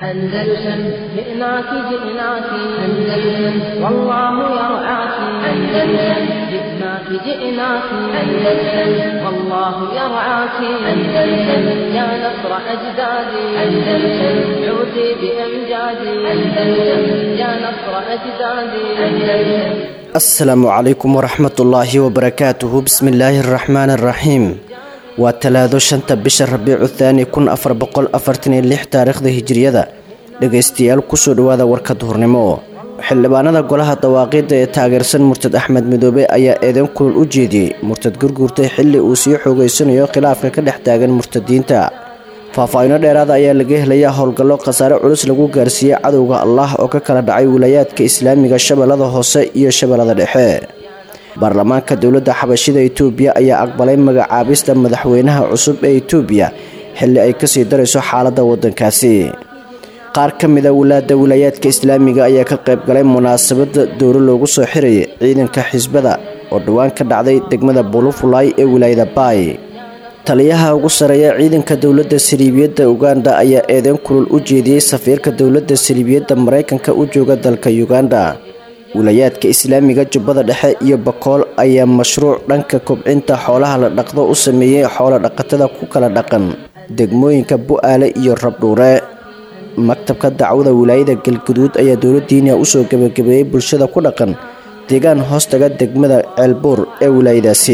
أندلسن جئناك جئناك أندلسن والله يرعاك أندلسن جئناك جئناك أندلسن والله يرعاك أندلسن يا نصر أجدادي أندلسن عودي بأمجادي أندلسن يا نصر أجدادي أندلسن asalaamu calaykum waraxmatullaahi wabarakaatuhu bismillaahi araxmaani araxiim waa talaado shanta bisha rabiicu thaani kun afar boqol afartan iyo lix taariikhda hijiriyada dhegaystayaal kusoo dhawaada warka duhurnimo xildhibaanada golaha dawaaqiida ee taageersan murtad axmed midoobe ayaa eedeyn kulul u jeediyey murtad gurguurtay xilli uu sii xoogeysanayo khilaafka ka dhex taagan murtadiinta faahfaahiino dheeraada ayaa laga helayaa howlgallo khasaare culus lagu gaarsiiyey cadowga allah oo ka kala dhacay wilaayaadka islaamiga shabeellada hoose iyo shabeellada dhexe baarlamaanka dowladda xabashida itoobiya ayaa aqbalay magacaabista madaxweynaha cusub ee itoobiya xilli ay kasii darayso xaaladda waddankaasi qaar ka mida walaada wilaayaadka islaamiga ayaa ka qayb galay munaasabadda dowlo loogu soo xirayay ciidanka xisbada oo dhowaan ka dhacday degmada bulufulay ee wilaayada baay taliyaha ugu sareeya ciidanka dowladda saliibiyadda uganda ayaa eedeyn kulul u jeediyey safiirka dowladda saliibiyadda maraykanka u jooga dalka uganda wilayaadka islaamiga jubbada dhexe iyo bakool ayaa mashruuc dhanka kobcinta xoolaha la dhaqdo u sameeyey xoolo dhaqatada ku kala dhaqan degmooyinka bu-aale iyo rabdhuure maktabka dacwada wilaayada galguduud ayaa dowladdiina usoo gebagabeeyey bulshada ku dhaqan deegaan hoostaga degmada ceelbuur ee wilaayadaasi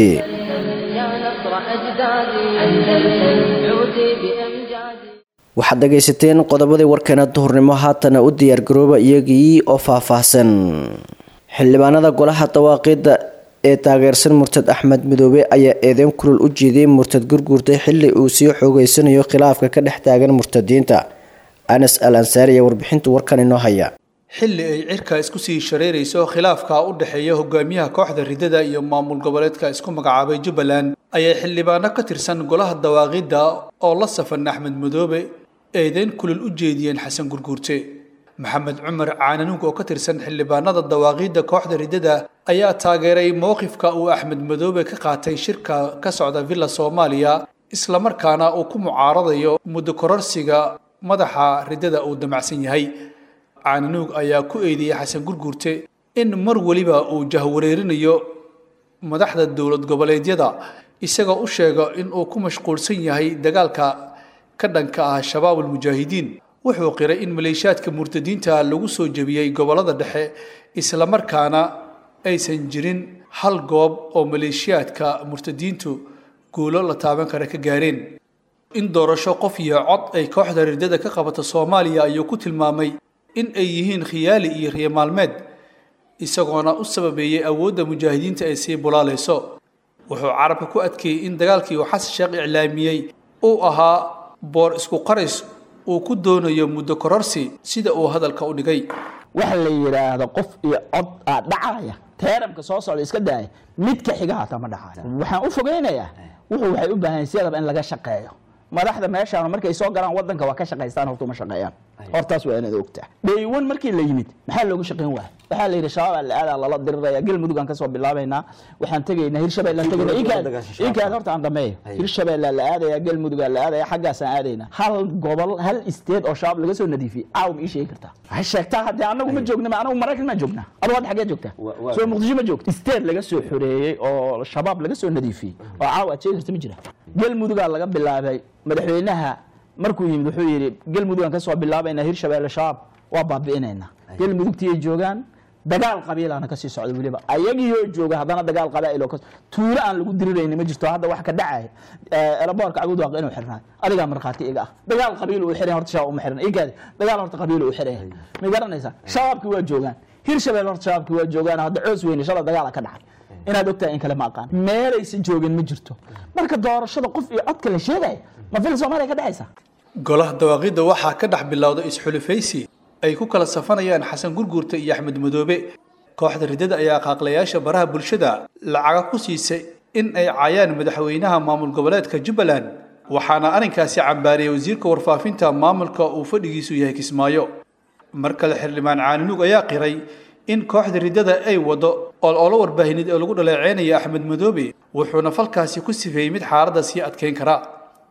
waxaad dhegaysateen qodobadii warkeena duhurnimo haatana u diyaargarooba iyagii oo faahfaahsan xildhibaanada golaha dawaaqiida ee taageersan murtad axmed midoobe ayaa eedeyn kulul u jeediyey murtad gurguurtay xilli uu sii xoogeysanayo khilaafka ka dhex taagan murtadiinta anas al ansaari ayaa warbixintu warkan inoo haya xilli ay cirka isku sii shareerayso khilaafka u dhexeeya hogaamiyaha kooxda ridada iyo maamul goboleedka isku magacaabay jubbaland ayay xildhibaano ka tirsan golaha dawaaqidda oo la safan axmed madoobe eedeyn kulul u jeediyeen xasan gurguurte maxamed cumar caananuug oo ka tirsan xildhibaanada dawaaqiidda kooxda ridada ayaa taageeray mowqifka uu axmed madoobe ka qaatay shirka ka socda villa soomaaliya islamarkaana uu ku mucaaradayo muddo kororsiga madaxa ridada uu damacsan yahay caananuug ayaa ku eedeeyey xasan gurguurte in mar weliba uu jahwareerinayo madaxda dowlad goboleedyada isagoo u sheega in uu ku mashquulsan yahay dagaalka ka dhanka ah shabaab almujaahidiin wuxuu qiray in maleeshiyaadka murtadiinta lagu soo jebiyey gobollada dhexe islamarkaana aysan jirin hal goob oo maleeshiyaadka murtadiintu guulo la taaban kara ka gaareen in doorasho qof iyo cod ay kooxda ridada ka qabato soomaaliya ayuu ku tilmaamay in ay yihiin khiyaali iyo riyo maalmeed isagoona u sababeeyey awoodda mujaahidiinta ay sii bulaalayso wuxuu carabka ku adkeeyey in dagaalkii uu xasan sheekh iclaamiyey uu ahaa boor isku qaris uu ku doonayo muddo kororsi sida uu hadalka u dhigay waxa la yidhaahdo qof iyo cod aa dhacaya teeramka soo socda iska daaya midka xiga hataa ma dhacayo waxaan u fogeynayaa wuxuu waxay u baahan siyadaba in laga shaqeeyo madaxda meeshaan markay soo galaan wadanka waa ka shaqaystaan horta uma shaqeeyaan hortaas waa inaad ogtaa dhaywan markii la yimid maxaa looga shaqayn waaya waxaa la yidhi shabaab la aadaa lala diriraya galmudug aan kasoo bilaabaynaa waxaan tegaynaa hirshabelle aan tegayna inkaad horta aan dhameeyo hirshabelle la aadaya galmudug la aadaya xaggaasaan aadayna hal gobol hal isteed oo shabaab laga soo nadiifiyey caaw ma ii sheegi kartaa waxay sheegtaa haddee anagu ma joogna anagu maraykan maa joognaa adu hadda xaggee joogtaa soo muqdisho ma joogta isteed laga soo xoreeyey oo shabaab laga soo nadiifiyey oo caaw aad sheegi karta ma jira galmudugaa laga bilaabay madaxweynaha markuu yimid wuxuu yidhi galmudugaan kasoo bilaabaynaa hirshabelle shabaab waa baabi'inaynaa galmudugtiyay joogaan dagaal qabiilana kasii socda weliba ayagiioo jooga haddana dagaal qabaa'il oo tuulo aan lagu dirirayni ma jirto hadda wax ka dhacaya elaboorka cagudwaaq inuu xirnaa adigaa markhaati iga ah dagaal qabiil uu xiran horta shabaab uma xiran inkaadi dagaal horta qabiil uu xiran yahay ma garanaysaa shabaabkii waa joogaan hirshabelle horta shabaabkii waa joogaan hadda coos weyne shala dagaala ka dhacay inaad ogtahay in kale ma aqaan meelaysan joogin ma jirto marka doorashada qof iyo codka la sheegaya ma fil soomaaliya ka dhexaysa golaha dawaaqidda waxaa ka dhex bilowda isxulufaysi ay ku kala safanayaan xasan gurguurta iyo axmed madoobe kooxda ridada ayaa qaaqlayaasha baraha bulshada lacaga ku siisay in ay caayaan madaxweynaha maamul goboleedka jubbaland waxaana arrinkaasi cambaariyey wasiirka warfaafinta maamulka uu fadhigiisu yahay kismaayo mar kale xildhibaan caaninuug ayaa qiray in kooxda ridada ay wado ololo warbaahineed oo lagu dhaleeceynaya axmed madoobe wuxuuna falkaasi ku sifeeyey mid xaaladda sii adkeyn kara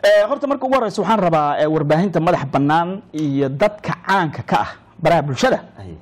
Eh, horta marka ugu horeysa waxaan rabaa eh, warbaahinta madax bannaan iyo dadka caanka ka ah baraha bulshada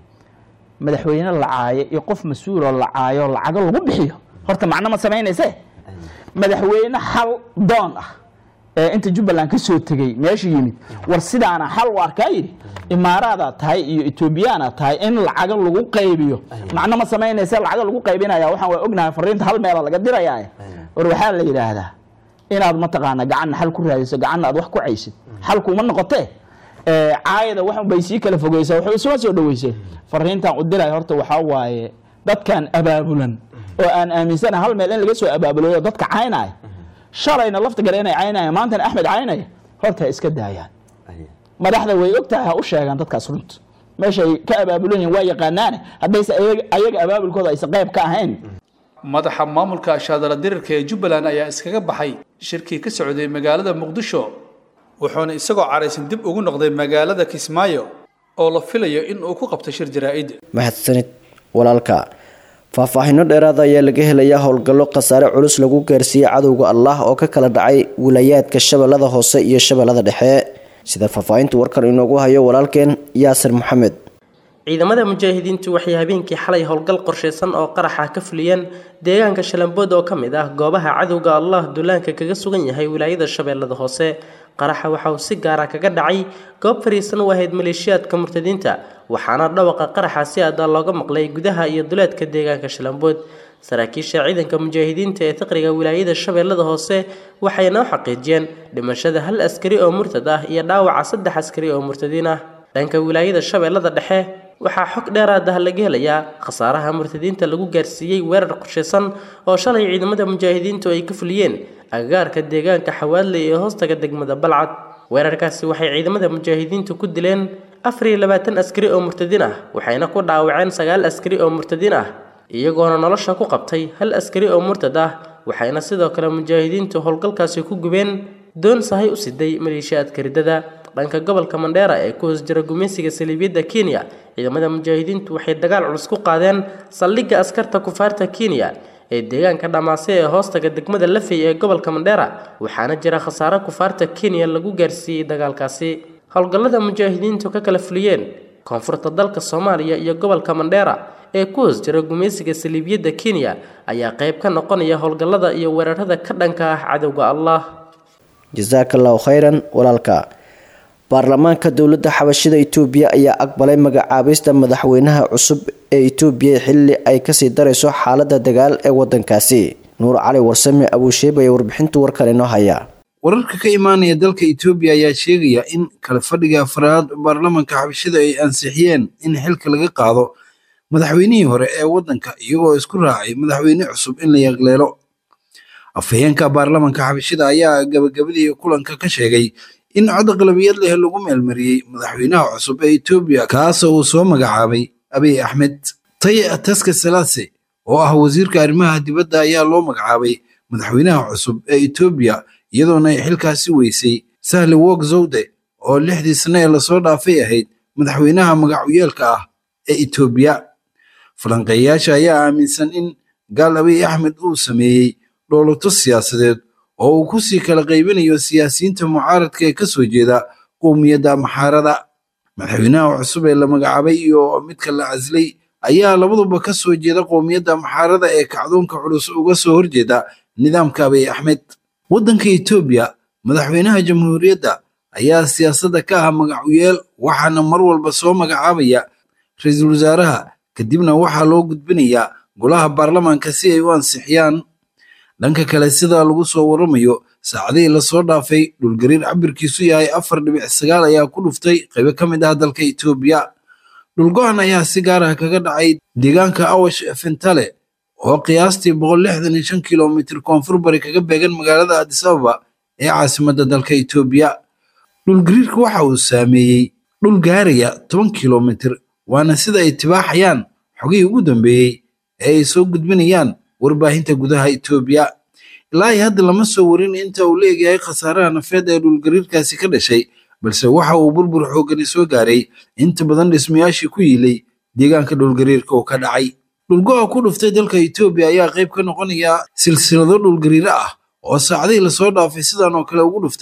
madaxweyne la caayo iyo qof mas-uuloo la caayo lacago lagu bixiyo horta macno ma samaynayse madaxweyne xal doon ah ee inta jubbaland ka soo tegey meesha yimid war sidaana xal u arkaa yidhi imaaraadaad tahay iyo etoobiyaanaad tahay in lacago lagu qaybiyo macno ma samaynayse lacago lagu qaybinaya waxaan waa ognahay fariinta hal meela laga dirayaa war waxaa la yidhaahdaa inaad mataqaana gacanna xal ku raadiso gacanna aad wax ku caysid xalkuuma noqotee ee, caayada waxun bay sii kala fogeysaa waxay isuma soo dhaweysay fariintan u diray horta waxaa waaye dadkan abaabulan oo aan aaminsanahay hal meel in laga soo abaabuloyo dadka caynaya shalayna lafta gale inay caynaya maantana axmed caynaya horta ha iska daayaan madaxda way og tahay ha u sheegaan dadkaas runta meeshay ka abaabulan yihiin waa yaqaanaane haddayse ayaga- ayaga abaabulkooda aysan qayb ka ahayn madaxa maamulka ashaadala dirirka ee jubbaland ayaa iskaga baxay shirkii ka socday magaalada muqdisho wuxuuna isagoo caraysan dib ugu noqday magaalada kismaayo oo la filayo in uu ku qabto shir jaraa'id mahadsanid walaalka faahfaahinno dheeraada ayaa laga helayaa howlgallo khasaare culus lagu gaarsiiyey cadowga allah oo ka kala dhacay wilayaadka shabeellada hoose iyo shabeellada dhexe sida faahfaahinta warkan inoogu hayo walaalkeen yaasir maxamed ciidamada mujaahidiintu waxay habeenkii xalay howlgal qorshaysan oo qaraxa ka fuliyeen deegaanka shalambood oo ka mid ah goobaha cadowga allah duulaanka kaga sugan yahay wilaayada shabeellada hoose qaraxa waxa uu si gaara kaga dhacay goob fariisan u ahayd maleeshiyaadka murtadiinta waxaana dhawaqa qaraxa si aada looga maqlay gudaha iyo duleedka deegaanka shalambood saraakiisha ciidanka mujaahidiinta ee tiqriga wilaayada shabeellada hoose waxay noo xaqiijiyeen dhimashada hal askari oo murtad ah iyo dhaawaca saddex askari oo murtadiin ah dhanka wilaayada shabeellada dhexe waxaa xog dheeraad ah laga helayaa khasaaraha murtadiinta lagu gaarsiiyey weerar qorshaysan oo shalay ciidamada mujaahidiintu ay ka fuliyeen agagaarka deegaanka xawaadley ee hoostaga degmada balcad weerarkaasi waxay ciidamada mujaahidiintu ku dileen afar iyo labaatan askari oo murtadiin ah waxayna ku dhaawaceen sagaal askari oo murtadiin ah iyagoona nolosha ku qabtay hal askari oo murtad ah waxayna sidoo kale mujaahidiintu howlgalkaasi ku gubeen doon sahay u siday maleeshiyaadka riddada dhanka gobolka mandheera ee ku hoos jira gumaysiga saliibiyadda kenya ciidamada mujaahidiintu waxay dagaal culus ku qaadeen saldhigga askarta kufaarta kenya ee deegaanka dhamaase ee hoostaga degmada lafey ee gobolka mandheera waxaana jira khasaare kufaarta kenya lagu gaarsiiyey dagaalkaasi howlgallada mujaahidiintu ka kala fuliyeen koonfurta dalka soomaaliya iyo gobolka mandheera ee ku hoos jira gumaysiga saliibiyadda kenya ayaa qayb ka noqonaya howlgallada iyo weerarada ka dhanka ah cadowga allah jasaaka allahu khayran walaalka baarlamaanka dowladda xabashida itoobiya ayaa aqbalay magacaabista madaxweynaha cusub ee itoobiya xilli ay kasii darayso xaalada dagaal ee wadankaasi nuur cali warsame abuusheeb ayaa warbixinta warkan inoo haya wararka ka imaanaya dalka Itoobiya ayaa sheegaya in kala fadhiga afraad baarlamaanka xabashida ay ansixiyeen in xilka laga qaado madaxweynihii hore ee waddanka iyagoo isku raacay madaxweyne cusub in la yaqleelo afhayeenka baarlamaanka xabashida ayaa gabagabadii kulanka ka sheegay in cod aqlabiyad leh lagu meelmariyey madaxweynaha cusub ee Itoobiya kaasoo uu soo magacaabay Abiy Ahmed Taye Taske Selase oo ah wasiirka arrimaha dibadda ayaa loo magacaabay madaxweynaha cusub ee Itoobiya iyadoona ay xilkaasi weysay Sahle Work Zewde oo lixdii sane ee lasoo dhaafay ahayd madaxweynaha magacuyeelka ah ee Itoobiya falanqeeyaasha ayaa aaminsan in gaal Abiy Ahmed uu sameeyey dhoolato siyaasadeed oo uu ku sii kala qaybinayo siyaasiyiinta mucaaradka ee ka soo jeeda qowmiyadda maxaarada madaxweynaha cusub ee la magacaabay iyo midka la caslay ayaa labaduba ka soo jeeda qowmiyadda maxaarada ee kacdoonka culus uga soo horjeeda nidaamka abiy axmed waddanka etoobiya madaxweynaha jamhuuriyadda ayaa siyaasadda ka ah magacuyeel waxaana mar walba soo magacaabaya ra-iisul wasaaraha kadibna waxaa loo gudbinayaa golaha baarlamaanka si ay u ansixiyaan dhanka kale sida lagu soo waramayo saacadihii lasoo dhaafay dhulgariir cabirkiisu yahay afar dhibic sagaal ayaa ku dhuftay qaybo ka mid ah dalka etoobiya dhulgo-an ayaa si gaar ah kaga dhacay deegaanka awash fentale oo qiyaastii boqol lixdan iyo shan kilomitir koonfur bari kaga beegan magaalada addis ababa ee caasimadda dalka etoobiya dhulgariirka waxa uu saameeyey dhul gaaraya toban kilomitir waana sida ay tibaaxayaan xogihii ugu dambeeyey ee ay soo gudbinayaan warbaahinta gudaha etoobiya ilaa iyo hadda lama soo warin inta uu leeyahay khasaaraha nafeed ee dhulgariirkaasi ka dhashay balse waxa uu burbur xoogani soo gaaray inta badan dhismayaashii ku yiilay deegaanka dhulgariirka uu ka dhacay dhulgo-a ku dhuftay dalka etoobiya ayaa qayb ka noqonaya silsilado dhulgariiro ah oo saacadihii lasoo dhaafay sidan oo kale ugu dhuftay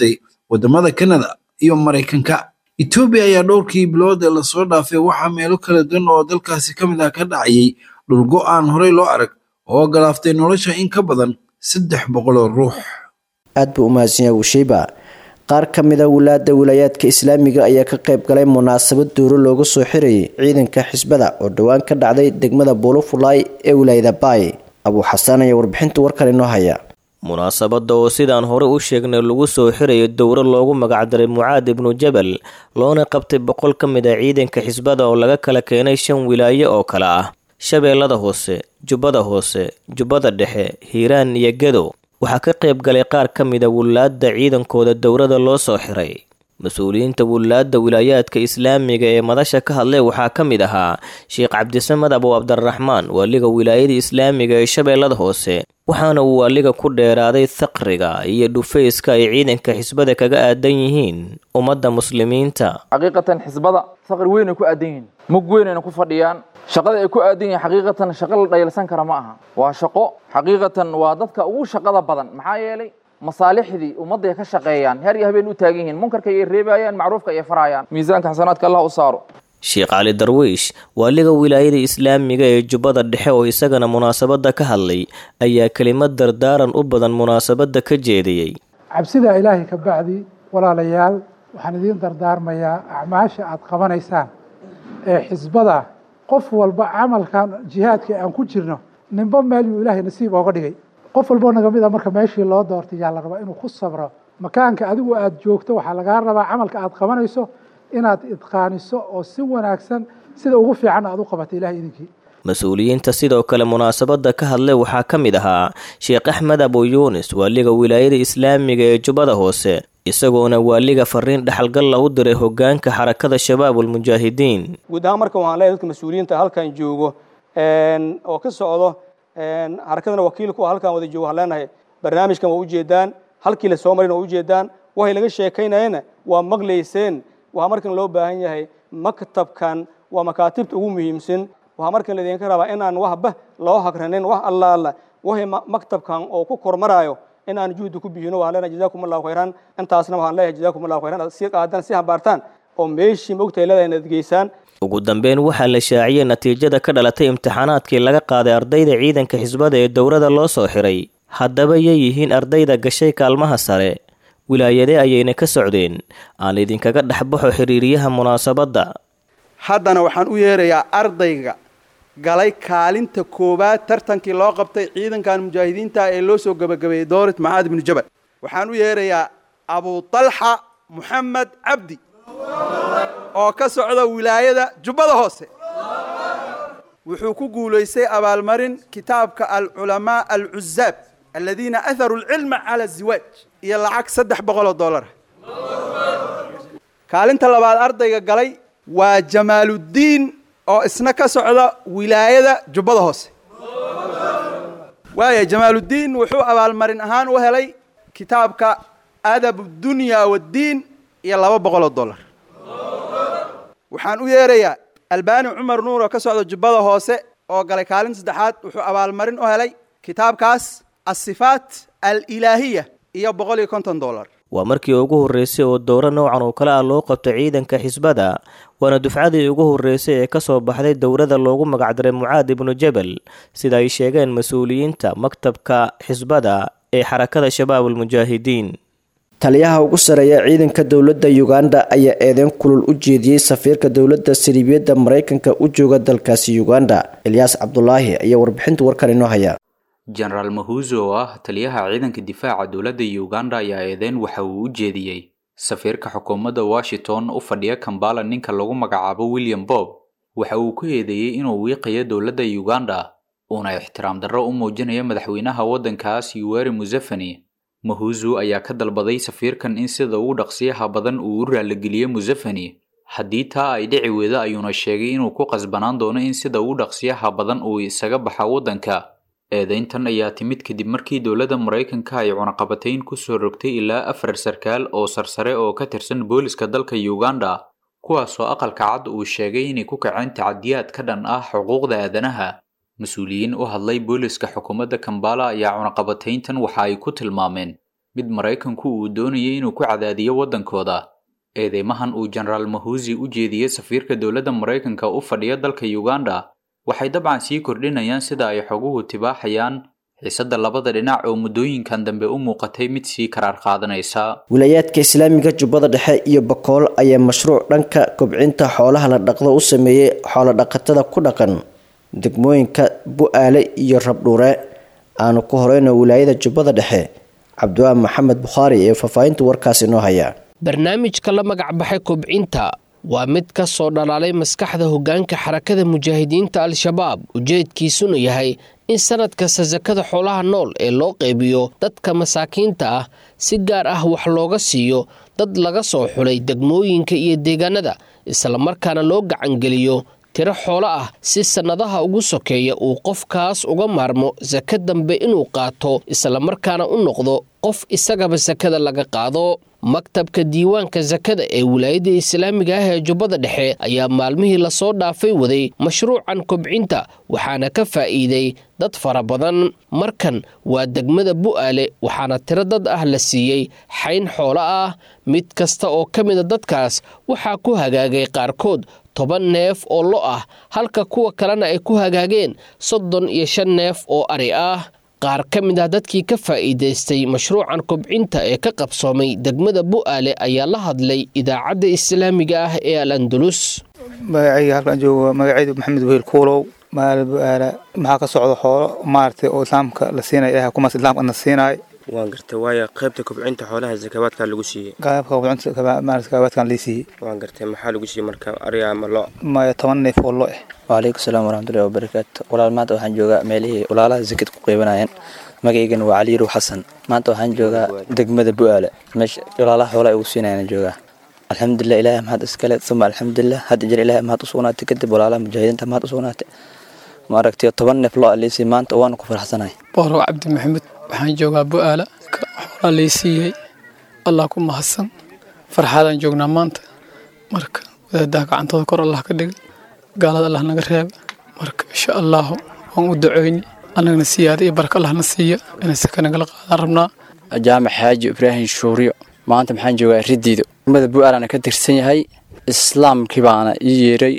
wadamada kanada iyo maraykanka etoobiya ayaa dhowrkii bilood ee lasoo dhaafay waxaa meelo kala duwan oo dalkaasi ka mid ah ka dhacayay dhulgo aan horey loo arag oo galaaftay nolosha in ka badan saddex boqol oo ruux aad buu u mahadsanyaa wushiiba qaar ka mid a wulaada wilaayaadka islaamiga ayaa ka qayb galay munaasabad duuro looga soo xirayay ciidanka xisbada oo dhowaan ka dhacday degmada buulufulaay ee wilaayada baay abuu xasaan ayaa warbixinta warkan inoo haya munaasabadda oo sidaan hore u sheegnay lagu soo xirayo dowro loogu magacdaray mucaad ibnu jabal loona qabtay boqol ka mid ah ciidanka xisbada oo laga kala keenay shan wilaaye oo kale ah shabeellada hoose jubbada hoose jubbada dhexe hiiraan iyo gedo waxaa ka qayb galay qaar ka mid a wulaadda ciidankooda dowrada loo soo xiray mas-uuliyiinta wulaadda wilaayaadka islaamiga ee madasha ka hadlay waxaa ka mid ahaa sheekh cabdisamed abu cabdiraxmaan waaliga wilaayada islaamiga ee shabeellada hoose waxaana uu waaliga ku dheeraaday thaqriga iyo dhufayska ay ciidanka xisbada kaga aadan yihiin ummadda muslimiinta xaqiiqatan xisbada faqri weynay ku aadan yihiin mug weynayna ku fadhiyaan shaqada ay ku aadan yihiin xaqiiqatan shaqo la dhayalsan kara ma aha waa shaqo xaqiiqatan waa dadka ugu shaqada badan maxaa yeelay masaalixdii ummadday ka shaqeeyaan her iyo habeen u taagan yihiin munkarka ay reebayaan macruufka ay farayaan miisaanka xasanaadka allah u saaro sheekh cali darwiish waaliga wilaayada islaamiga ee jubbada dhexe oo isagana munaasabadda ka hadlay ayaa kelimad dardaaran u badan munaasabadda ka jeediyey cabsida ilaahay ka bacdi walaalayaal waxaan idiin dardaarmayaa acmaasha aad qabanaysaan ee xisbada qof walba camalkan jihaadka aan ku jirno ninba meel yuu ilaahay nasiib ooga dhigay qof walboo naga mid a marka meeshii loo doortay yaa la rabaa inuu ku sabro makaanka adigu aad joogto waxaa lagaa rabaa camalka aad qabanayso inaad idqaaniso oo si wanaagsan sida ugu fiican aad u qabato ilahay idinkii mas-uuliyiinta sidoo kale munaasabadda ka hadlay waxaa ka mid ahaa sheekh axmed abu yuunis waaliga wilaayada islaamiga ee jubbada hoose isagoona waaliga fariin dhexalgalla u diray hogaanka xarakada shabaabulmujaahidiin guud ahaan marka waxaan leeyahay dadka mas-uuliyiinta halkan joogo oo ka socdo xarakadana wakiilku halkan wada joogo waxaan leenahay barnaamijkan waa ujeedaan halkii la soo marin waa ujeedaan waxay laga sheekaynayana waa maqlayseen waxaa markan loo baahan yahay maktabkan waa makaatibta ugu muhiimsan waxaa markan laydinka rabaa inaan waxba loo hagranin wax alla alla waxay maktabkan oo ku kormaraayo inaan juhdi ku bixino waxaan leenahay jazaakum allahu khayran intaasna waxaan leeyahay jazaakum allahu khayran aad sii qaadaan sii hambaartaan oo meeshii mogtahay leedahay inaad geysaan ugu dambeyn waxaa la shaaciyey natiijada ka dhalatay imtixaanaadkii laga qaaday ardayda ciidanka xisbada ee dowrada loo soo xiray haddaba yay yihiin ardayda gashay kaalmaha sare wilaayadee ayayna ka socdeen aan idinkaga dhexbaxo xiriiriyaha munaasabadda haddana waxaan u yeerayaa ardayga galay kaalinta koowaad tartankii loo qabtay ciidankan mujaahidiinta ee loo soo gebagabeeyey doorit macaad ibnu jabal waxaan u yeerayaa abu talxa moxamed cabdi oo ka socda wilaayada jubbada hoose wuxuu ku guulaystay abaalmarin kitaabka alculamaa alcuzaab aladiina aharuu alcilma cala aziwaaj iyo lacag saddex boqoloo dollara kaalinta labaad ardayga galay waa jamaaluddiin oo isna ka socda wilaayada jubbada hoose waaya jamaaluddiin wuxuu abaalmarin ahaan u helay kitaabka adab dunya waddiin iyo laba boqoloo dollar waxaan u yeerayaa albaani cumar nuur oo ka socda jubbada hoose oo galay kaalinta saddexaad wuxuu abaalmarin u helay kitaabkaas asifaat alilaahiya iyo boqol iyo konton dollar waa markii ugu horreysay oo dowro noocan oo kale ah loo qabto ciidanka xisbada waana dufcadii ugu horreysay ee ka soo baxday dowrada loogu magacdaray mucaad ibnu jabal sida ay sheegeen mas-uuliyiinta maktabka xisbada ee xarakada shabaabulmujaahidiin taliyaha ugu sareeya ciidanka dowladda uganda ayaa eedeyn kulul u jeediyey safiirka dowladda sariibiyadda maraykanka u jooga dalkaasi uganda ilyaas cabdulaahi ayaa warbixinta warkan inoo haya jenaraal mahuzo oo ah taliyaha ciidanka difaaca dowladda uganda ayaa eedeyn waxa uu u jeediyey safiirka xukuumadda washington u fadhiya kambala ninka lagu magacaabo william bob waxa uu ku eedeeyey inuu wiiqayo dowladda uganda uuna ixtiraam darro u muujinayo madaxweynaha waddankaas yuweri museveni mahuzu ayaa ka dalbaday safiirkan in sida ugu dhaqsiyaha badan uu u raaligeliyo museveni haddii taa ay dhici weydo ayuuna sheegay inuu ku qasbanaan doono in sida ugu dhaqsiyaha badan uu isaga baxa waddanka eedeyntan ayaa timid kadib markii dowladda maraykanka ay cunaqabatayn ku soo rogtay ilaa afar sarkaal oo sarsare oo ka tirsan booliska dalka uganda kuwaasoo aqalka cad uu sheegay inay ku kaceen tacadiyaad ka dhan ah xuquuqda aadanaha mas-uuliyiin u hadlay booliska xukuumadda kambala ayaa cunaqabatayntan waxa ay ku tilmaameen mid maraykanku uu doonayay inuu ku cadaadiyo waddankooda eedeymahan uu jenaraal mahusi u jeediyey safiirka dowladda maraykanka u fadhiya dalka uganda waxay dabcan sii kordhinayaan sida ay xoguhu tibaaxayaan xiisadda labada dhinac oo muddooyinkan dambe u muuqatay mid sii karaar qaadanaysa wilayaadka islaamiga jubbada dhexe iyo bakool ayaa mashruuc dhanka kobcinta xoolaha la dhaqdo u sameeyey xoolodhaqatada ku dhaqan degmooyinka bu-aale iyo rabdhuure aanu ku horeyno wilaayada jubbada dhexe cabdiwaan maxamed bukhaari ee faahfaahinta warkaas inoo haya barnaamijka la magacbaxay kobcinta waa mid ka soo dhalaalay maskaxda hoggaanka xarakada mujaahidiinta al-shabaab ujeedkiisuna yahay in sanad kasta sakada xoolaha nool ee loo qeybiyo dadka masaakiinta ah si gaar ah wax looga siiyo dad laga soo xulay degmooyinka iyo deegaanada islamarkaana loo gacangeliyo tiro xoolo ah si sannadaha ugu sokeeya uu qofkaas uga maarmo saka dambe inuu qaato islamarkaana u noqdo qof isagaba sakada laga qaado maktabka diiwaanka sakada ee wilaayadda islaamiga ah ee jubbada dhexe ayaa maalmihii lasoo dhaafay waday mashruucan kobcinta waxaana ka faa'iiday dad fara badan markan waa degmada bu'aale waxaana tiro dad ah la siiyey xayn xoolo ah mid kasta oo ka mida dadkaas waxaa ku hagaagay qaarkood toban neef oo lo ah halka kuwa kalena ay ku hagaageen soddon iyo shan neef oo ari ah qaar ka mid ah dadkii ka faa'iidaystay mashruucan kobcinta ee ka qabsoomay degmada bu'aale ayaa la hadlay idaacadda islaamiga ah ee al andalus magacayga halkaan joogo magacaydu maxamed wehel kuulow magaala bu'aala maxaa ka socda xoolo maaragtay oo islaamka la siinaya ilahay kumaas islaamka na siinaayo waan gartay waayo qaybta kobcinta xoolaha zakawaadka lagu siiyey qaybka kobcinta maaragtay zakawaadkan lii siiyey waan gartay maxaa lagu siiyey marka ariga ama lo maya toban neef oo lo eh waalaikum salaam waraxmatullahi wabarakaatu walaal maanta waxaan joogaa meelihii walaalaha zakad ku qeybanayeen magaygana waa cali yarow xasan maanta waxaan joogaa degmada bu'aale meesha walaalaha xoolaha ugu siinayaan joogaa alxamdulilah ilaahay mahad iskale uma alxamdulilah hadda jir ilaahay mahad u sugnaatay kadib walaalaha mujaahidiinta mahad u sugnaatay maaragtay toban neef lo aliisay maanta waana ku faraxsanahay boorow cabdi maxamed waxaan joogaa bu'aala xoolaa lay siiyey allah ku mahadsan farxaadaan joognaa maanta marka wadaadaha gacantooda kor allah ka dhigay gaalada allah naga reeba marka insha allahu waan u ducoyni annagana siyaada iyo baraka allah na siiya inay saka nagala qaadaan rabnaa jaamac xaaji ibraahim shuuriyo maanta maxaan joogaa ridiido degmada bu'aalana ka tirsan yahay islaamkii baana ii yeeray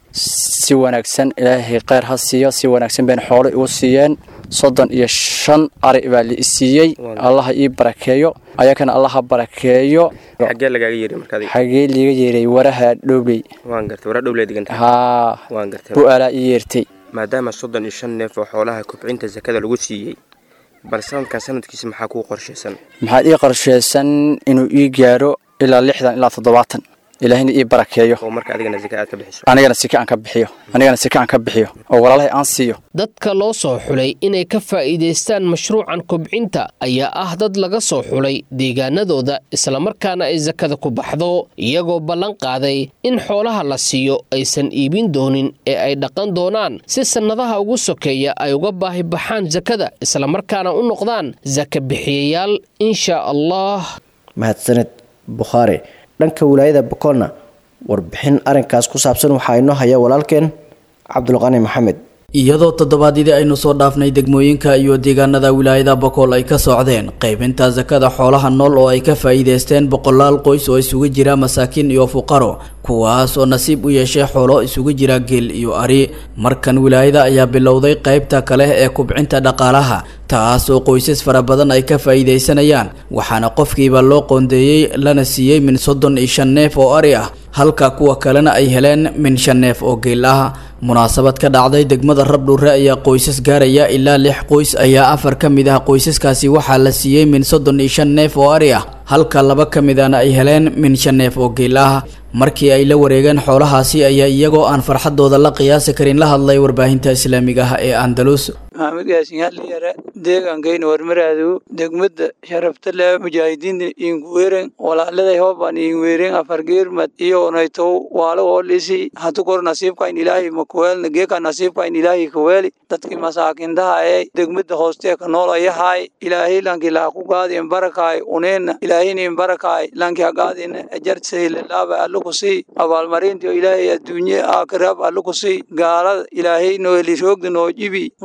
si wanaagsan ilaahay kheyr ha siiyo si wanaagsan bayna xoolo igu siiyeen soddon iyo shan ari baa la isiiyey allaha ii barakeeyo ayakana allaha barakeeyo xagee lagaaga yeeray markaad xagee liiga yeeray waraha dhowley waan gartay wara dhowley diganta haa waan gartay bu'aalaa ii yeertay maadaama soddon iyo shan neef oo xoolaha kobcinta sakada lagu siiyey bal sanadkan sanadkiisa maxaa kuu qorshaysan maxaad ii qorshaysan inuu ii gaaro ilaa lixdan ilaa toddobaatan ilaahina ii barakeeyo oo marka adigana sika aad ka bixiso anigana sika aan ka bixiyo anigana sika aan ka bixiyo oo walaalahay aan siiyo dadka loo soo xulay inay ka faa'iidaystaan mashruucan kobcinta ayaa ah dad laga soo xulay deegaanadooda islamarkaana ay sakada ku baxdo iyagoo ballan qaaday in xoolaha la siiyo aysan iibin doonin ee ay dhaqan doonaan si sannadaha ugu sokeeya ay uga baahi baxaan sakada islamarkaana u noqdaan saka bixiyayaal insha allah mahadsaned bukhaari dhanka wilaayada bokolna warbixin arrinkaas ku saabsan waxaa inoo haya walaalkeen cabdulqani maxamed iyadoo toddobaadyadii aynu soo dhaafnay degmooyinka iyo deegaanada wilaayada bokool ay ka socdeen qaybinta sakada xoolaha nool oo ay ka faa'iidaysteen boqolaal qoys oo isugu jira masaakiin iyo fuqaro kuwaas oo nasiib u yeeshay xoolo isugu jira geel iyo ari markan wilaayada ayaa bilowday qaybta kale ee kubcinta dhaqaalaha taas oo qoysas fara badan ay ka faa'iidaysanayaan waxaana qofkiiba loo qoondeeyey lana siiyey min soddon iyo shan neef oo ari ah halka kuwa kalena ay heleen min shan neef oo geel ah munaasabad ka dhacday degmada rabdhuure ayaa qoysas gaaraya ilaa lix qoys ayaa afar ka mid ah qoysaskaasi waxaa la siiyey min soddon iyo shan neef oo ari ah halka laba ka midana ay heleen min shan neef oo geel ah markii ay la wareegeen xoolahaasi ayaa iyagoo aan farxadooda la qiyaasi karin la hadlay warbaahinta islaamiga ah ee andalus maxamed yaasin haliyare deegaankayna warmaraadu degmada sharafta leh mujaahidiinta inguweren walaaladay hoobaan inguweren afargeermad iyo onaytow waalo oolisi hatu kor nasiibkain ilaahay makuweelna geeka nasiibkain ilaahay kaweeli dadkii masaakintaha ee degmada hoostee ka noolayahay ilaahay lanki laaku gaadin barakaay uneena ilaahinin barakaay lanki hagaadin ajartsaylilaaba allukusii abaalmarintiyo ilaahay adduunye aakhiraab allukusii gaalada ilaahay noeli roogda noo jibi muslimiinta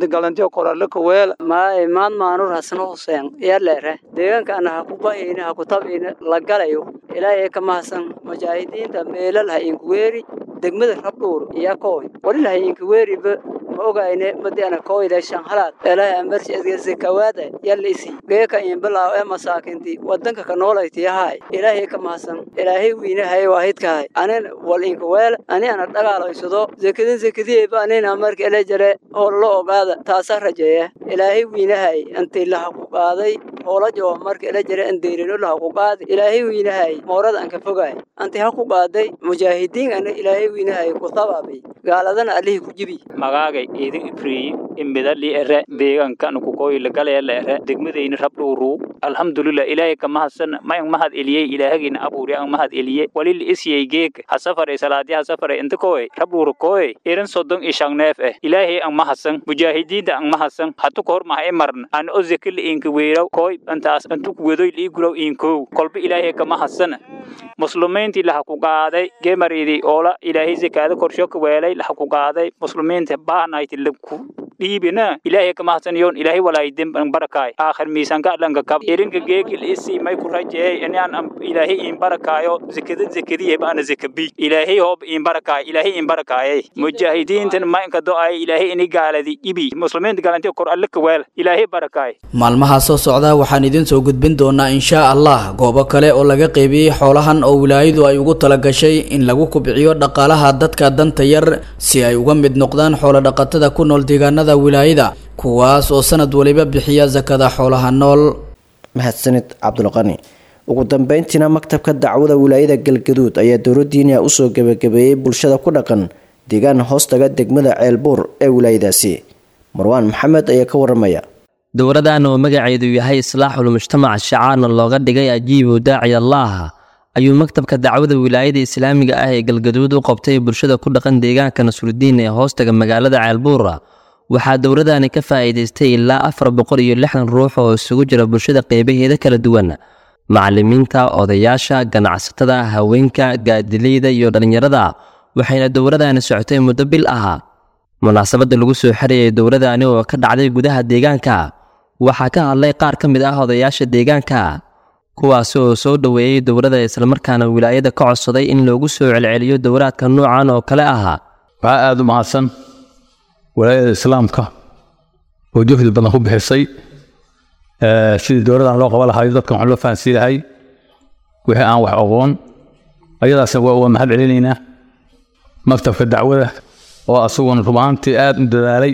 mujaahidiinta galantiyo korale ka weela maay maad maanur hasno huseen yaa leere deegaanka ana ha ku bahayna ha ku tabayna la galayo ilaahay ka mahadsan mujaahidiinta meelal ha inku weeri degmada rabdhuur iyo kooy walil ha inku weeriba ma ogayne madi ana kooyda shanhalaad ilaahay amarsi adgeysa kawaada yalla isi geeka in bilaaw ee masaakinti wadanka ka noolayti yahay ilaahay ka mahadsan ilaahay wiinahay waahidkahay anin wal inku weel ani ana dhagaalaysado zekadin zekadiyeeba anina marka ila jare oo la ogaada taasa rajeeya ilaahay wiinahay intii laha ku qaaday hoolajo marka ila jare an deyrino laha ku qaaday ilaahay wiinahay moorada an ka fogaay anti ha ku qaaday mujaahidiin ana ilaahay wiinahay ku tabaabay gaaladana alihi ku jibi magaagay idin ifriyi imidali ere deegaankan ku koyla galayla ere degmadayna rabdhuuru alxamdulilah ilaahay ka mahadsan mayan mahad eliyey ilaahagina abuuri an mahad eliye walil isyay geeg hasafare salaadi hasafare inta koy rabdhuuru koy irin sodon ishang neef eh ilaahay an mahadsan mujaahidiinta an mahadsan hatu kohor maha imarn an ozekil inka weeraw koy antaas antu wedoy liigulaw inkow kolba ilaahay ka mahadsan muslimiintii laha ku qaaday gemaridi oola ilaahay zakaada korsho ka weelay laha ku qaaday muslimiinta baanayti laku dhiibina ilaahay ka mahadsan yoon ilaahay walaay demban barakaay aakhir miisanka dhanka kab irinka geegil isi may ku rajeey inaan ilaahay in barakaayo zakada zakadiye baana zakabi ilaahay hoob in barakaay ilaahay in barakaayay mujaahidiintan ma inka do-ay ilaahay ini gaaladi ibi muslimiinta galanti kor alle ka weel ilaahay barakaay maalmaha soo socda waxaan idin soo gudbin doonaa inshaa allah goobo kale oo laga qaybiyey xoolahan oo wilaayadu ay ugu talagashay in lagu kubciyo dhaqaalaha dadka danta yar si ay uga mid noqdaan xoolodhaqatada ku nool deegaanada wilaayada kuwaas oo sanad waliba bixiya sakada xoolaha nool mahadsanid cabdulqani ugu dambeyntiina maktabka dacwada wilaayada galgaduud ayaa dowladiina usoo gebagabeeyey bulshada ku dhaqan deegaan hoostaga degmada ceelbuur ee wilaayadaasi marwaan maxamed ayaa ka waramaya dowladan oo magaceedu yahay islaaxul mujtamac shacaarna looga dhigay ajiibu daaci allaah ayuu maktabka dacwada wilaayada islaamiga ah ee galgaduud u qabtay bulshada ku dhaqan deegaanka nasrudiin ee hoostaga magaalada ceelbuura waxaa dowladani ka faa'iidaystay ilaa afar boqol iyo lixdan ruux oo isugu jira bulshada qeybaheeda kala duwan macallimiinta odayaasha ganacsatada haweenka gaadileyda iyo dhallinyarada waxayna dowladani socotay muddo bil ah munaasabadda lagu soo xirayay dowladani oo ka dhacday gudaha deegaanka waxaa ka hadlay qaar ka mid ah odayaasha deegaanka kuwaasi oo soo dhoweeyey dowladda islamarkaana wilaayada ka codsaday in loogu soo celceliyo dowlaadka noocan oo kale ah waxaa aada u mahadsan walaayada islaamka oo juhdi badan ku bixisay sidii dowladan loo qaban lahayo dadkan wax loo fahansiin lahay wixii aan wax aqoon ayadaasna waa uga mahad celinaynaa maktabka dacwada oo asaguna rubaantii aada u dadaalay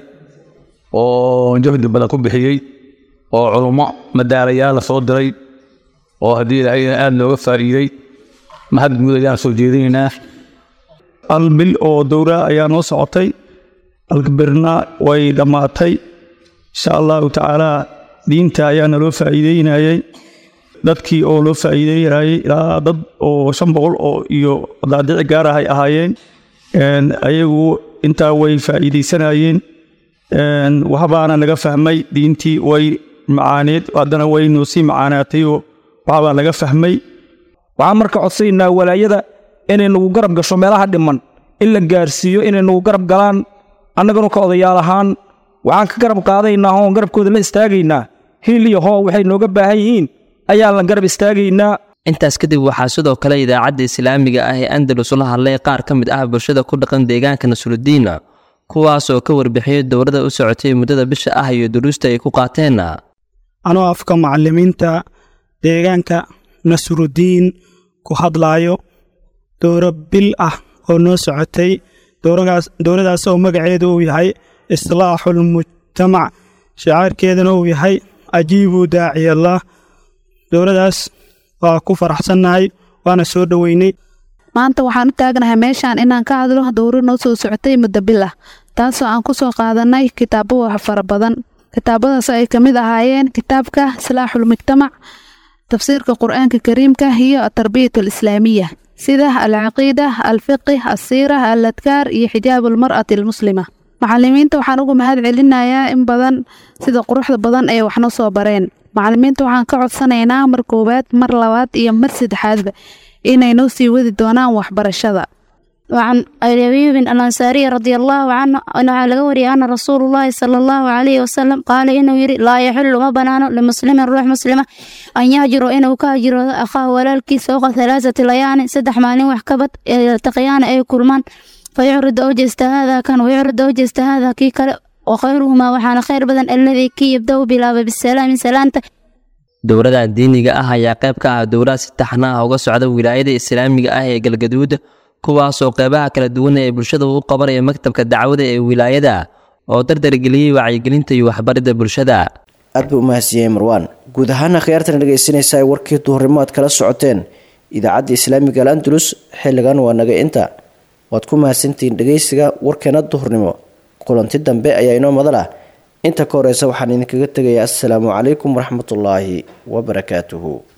oo juhdi badan ku bixiyey oo culummo madaalayaal la soo diray oo haddii ilaahayna aada looga faa'iiday mahad guud ayaan soo jeedinaynaa hal bil oo dowra ayaa noo socotay alkabirna way dhammaatay insha allahu tacaalaa diinta ayaa naloo faa'iideynayay dadkii oo loo faa'iideynayay ilaa dad oo shan boqol oo iyo daadici gaar ah ay ahaayeen ayagu intaa way faa'iideysanayeen waxbaana naga fahmay diintii way macaaneed haddana way noo sii macaanaatay oo waxbaa naga fahmay waxaan marka codsaynaa walaayada inay nagu garab gasho meelaha dhiman in la gaarsiiyo inay nagu garab galaan annaganu ka odayaal ahaan waxaan ka garab qaadaynaa oon garabkooda la istaagaynaa hiil iyo hoo waxay nooga baahan yihiin ayaan la garab istaagaynaa intaas kadib waxaa sidoo kale idaacadda islaamiga ah ee andalus la hadlay qaar ka mid ah bulshada ku dhaqan deegaanka nasrudiin kuwaas oo ka warbixiyey dowladda u socotay muddada bisha ah iyo duruusta ay ku qaateen anoo afka macallimiinta deegaanka nasrudiin ku hadlaayo dowro bil ah oo noo socotay dowladaas oo magaceedu uu yahay islaaxul mujtamac shacaarkeedana uu yahay ajiibu daaciyallah dowladaas waa ku faraxsannahay waana soo dhoweynay maanta waxaan u taagnahay meeshaan inaan ka hadlo dowro noo soo socotay muddo bil ah taasoo aan ku soo qaadanay kitaabo wax fara badan kitaabadaas ay ka mid ahaayeen kitaabka islaaxul mujtamac tafsiirka qur-aanka kariimka iyo atarbiyat alislaamiya sida alcaqiida alfiqi alsiira aladkaar iyo xijaab almar'ati almuslima macalimiinta waxaan ugu mahad celinayaa in badan sida quruxda badan ay waxna soo bareen macalimiinta waxaan ka codsanaynaa mar koowaad mar labaad iyo mar saddexaadba inay noo sii wadi doonaan waxbarashada وعن أبي أيوب الأنصاري رضي الله عنه أنه لغوري أن رسول الله صلى الله عليه وسلم قال إنه يري لا يحل ما بنانه لمسلم الروح مسلمة أن يهجر إنه كهجر أخاه ولالكي سوق ثلاثة ليان سدح مالين وحكبت التقيان أي كلمان فيعرض أوجست هذا كان ويعرض أوجست هذا كي كلا وخيرهما وحان خير بدن الذي كي يبدأ بلا بالسلام سلامته dowladda diiniga ah ayaa qayb ka ah dowlad si taxna ah uga socda wilaayada islaamiga ah ee galgaduud kuwaasoo qeybaha kala duwan ee bulshada u qabanaya maktabka dacwada ee wilaayada oo dardargeliyey wacyigelinta iyo waxbaridda bulshada aad buu umahadsiiyey marwaan guud ahaan akhyaartan dhegaysanaysa ay warkii duhurnimo aad kala socoteen idaacadda islaamiga al andalus xilligan waa naga inta waad ku mahadsantihiin dhegaysiga warkeena duhurnimo kulanti dambe ayaa inoo madal ah inta ka horeysa waxaan idinkaga tegayaa assalaamu calaykum waraxmatullaahi wabarakaatuhu